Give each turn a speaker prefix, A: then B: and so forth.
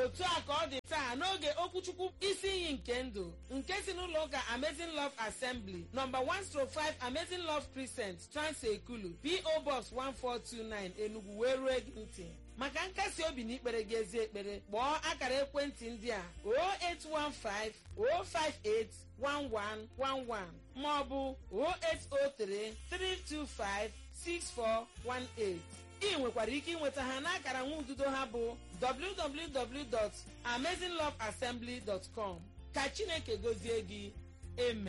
A: otu a ka ọ dị taa n'oge okwuchukwu isi iyi nke ndụ nke si n'ụlọ ụka amazing love assembly nọmba 105 amazing love crescent transekulu po box 1429 enugu wee ruo gị ntị maka nkasi obi na ikpere gị ezi ekpere kpọọ akara ekwentị ndị a 0815 058 1111 maọbụ 0803 325 6418 ị nwekwara ike ịnweta ha n'akara nwa ududo ha bụ www.amazingloveassembly.com ka chineke gozie gị amen